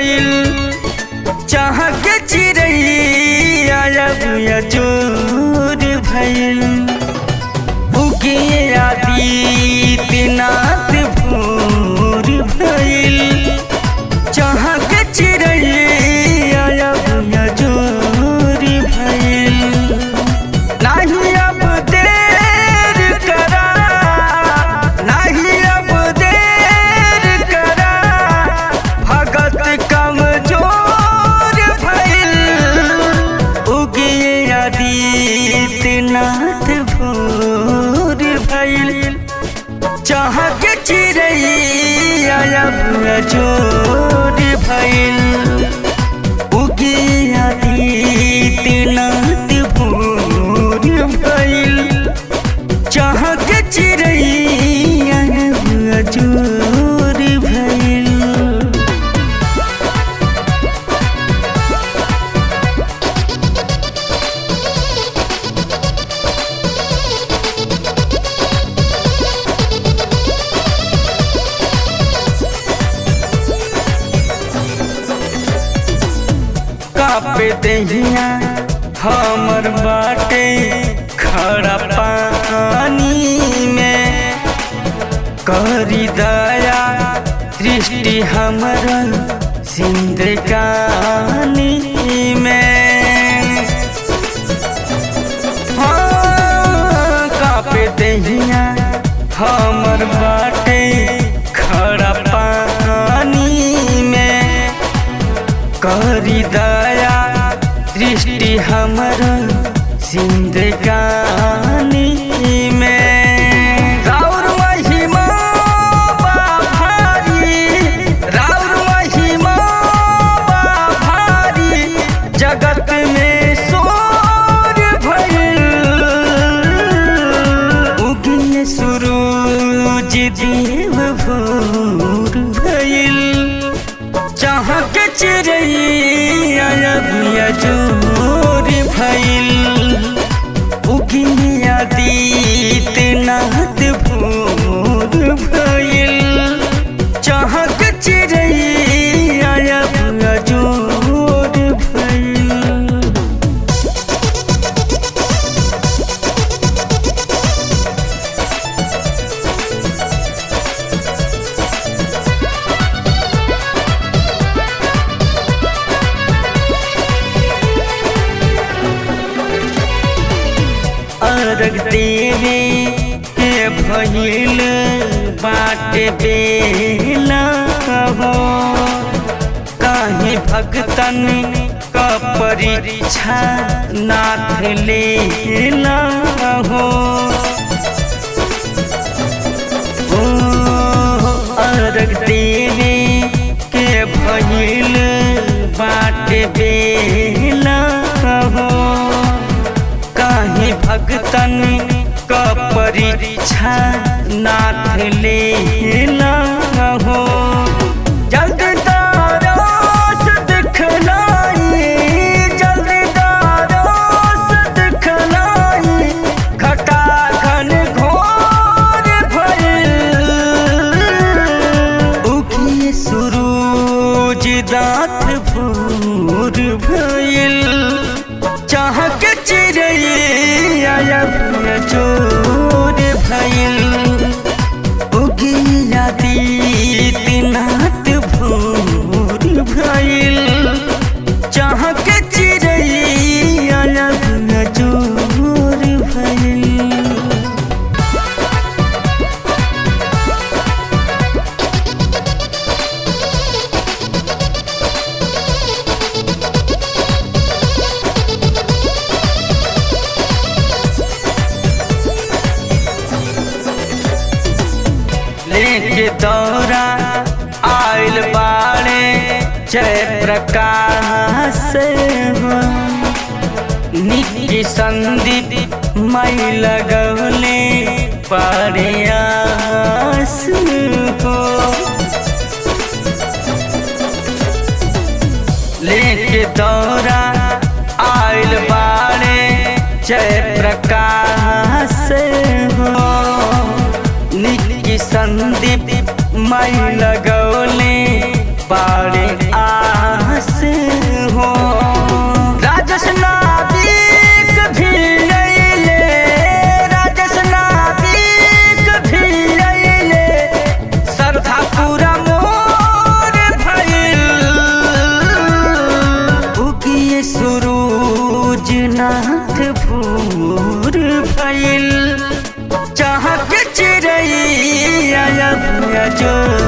गईल चाह के चिड़ैया अब अजोर भइल उगे आदित्यनाथ भोर भइल चाह के चिड़ैया अब अजोर भइल नाही अब देर करा नाही अब देर करा भगत कमजोर भइल उगिए आदित्यनाथ भोर भइल चाह के चिड़ैया अब अजोर भइल उगिए आदित्यनाथ भोर भइल चाह के चिड़ैया अब अजोर भइल कापे दहिया हमर बाटे खड़ा पानी में करी दया दृष्टि हमर सिंदगानी में हाँ, कापे दहिया हमर बाटे खड़ा पानी में करी दया दृष्टि हमर सिंदगानी में राउर महिमा बा भारी राउर महिमा बा भारी जगत में शोर भइल उगिए सूरज देव भोर भइल चाह के चिड़ैया अबिया जोर भइल उगिया आदित्यनाथ भोर भइल चाह के चिड़ैया अबिया जोर भइल अर्घ देवे के भइल बाट बेला हो काहे भगतन क परीक्षा नाथ लेला हो ओ अर्घ देवे के भइल बाट बेला हो काहे भगतन क परीक्षा नाथ लेला हो जल्दी दारोस दिखलाई जल्दी दारोस दिखलाई घटा घन घोर भइल उगिए सूरज दात भोर भइल चाह के चिड़ैया अब चोर भइल उगिया दीनाथ भोर भइल चाह के चिड़ैया अब चोर भइल लेके दौरा आइल बाड़े जय प्रकाश हो निकी संदीप मई लगौले पारे आस हो लेके दौरा आइल बाड़े जय प्रकाश हो निकी संदीप मई लगौले बाड़े आ जो